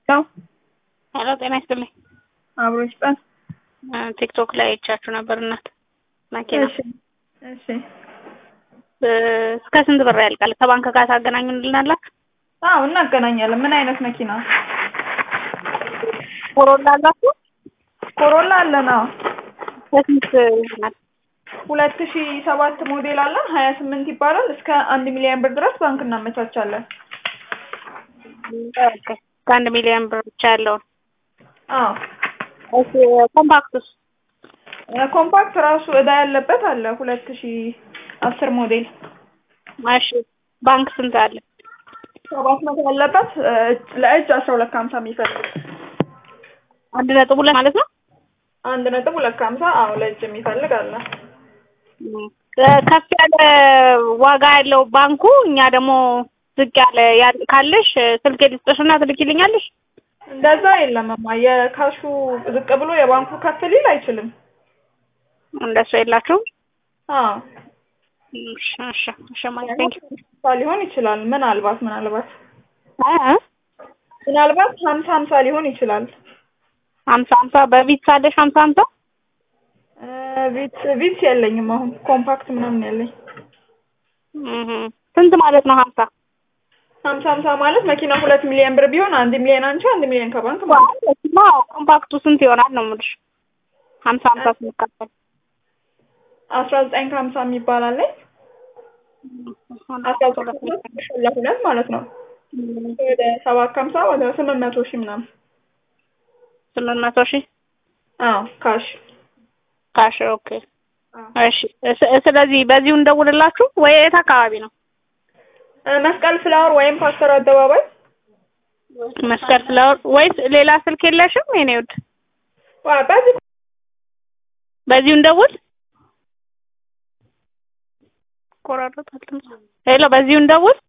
ያው ሄሎ ጤና ይስጥልኝ። አብሮ ይስጠን። ቲክቶክ ላይ አይቻችሁ ነበር እናት መኪና እሺ እሺ እስከ ስንት ብር ያልቃል? ከባንክ ጋር ታገናኙልናላችሁ? አዎ እናገናኛለን። ምን አይነት መኪና? ኮሮላ አላችሁ? ኮሮላ አለን። አዎ በስንት ይሆናል? ሁለት ሺ ሰባት ሞዴል አለን። ሀያ ስምንት ይባላል። እስከ አንድ ሚሊዮን ብር ድረስ ባንክ እናመቻቻለን። ኦኬ ከአንድ ሚሊዮን ብር ብቻ ያለውን አዎ እሺ ኮምፓክቱስ ኮምፓክት ራሱ እዳ ያለበት አለ። ሁለት ሺ አስር ሞዴል እሺ ባንክ ስንት አለ? ሰባት መቶ ያለበት ለእጅ አስራ ሁለት ከሀምሳ የሚፈልግ አንድ ነጥብ ሁለት ማለት ነው። አንድ ነጥብ ሁለት ከሀምሳ አዎ ለእጅ የሚፈልግ አለ። ከፍ ያለ ዋጋ ያለው ባንኩ እኛ ደግሞ ዝቅ ያለ ያ- ካለሽ ስልክ ልስጥሽና ትልኪልኛለሽ? እንደዛ የለምማ የካሹ ዝቅ ብሎ የባንኩ ከፍ ሊል አይችልም። እንደሱ የላችሁም? አዎ እሺ እሺ እሺ ማለት ቴንክ ሊሆን ይችላል። ምናልባት ምናልባት ዩ ምናልባት ሀምሳ ሀምሳ ሊሆን ይችላል። ሀምሳ ሀምሳ በቪትስ አለሽ ሀምሳ ሀምሳ ቪትስ ቪትስ የለኝም አሁን ኮምፓክት ምናምን ያለኝ እህ ስንት ማለት ነው ሀምሳ ሀምሳ ሀምሳ ማለት መኪና ሁለት ሚሊዮን ብር ቢሆን አንድ ሚሊዮን አንቺ አንድ ሚሊዮን ከባንክ ማለት ነው። አዎ ኮምፓክቱ ስንት ይሆናል ነው የምልሽ ሀምሳ ሀምሳ ስንካፈል አስራ ዘጠኝ ከሀምሳ የሚባል አለኝ አስራ ዘጠኝ ለሁለት ማለት ነው። ወደ ሰባት ከሀምሳ ወደ ስምንት መቶ ሺህ ምናምን ስምንት መቶ ሺህ አዎ ካሽ ካሽ ኦኬ እሺ ስ- ስለዚህ በዚሁ እንደውልላችሁ ወይ የት አካባቢ ነው መስቀል ፍላወር ወይም ፓስተር አደባባይ መስቀል ፍላወር ወይስ ሌላ ስልክ የለሽም የኔ ውድ ዋ በዚህ በዚሁ እንደውል ቆራረጣል ሄሎ በዚሁ እንደውል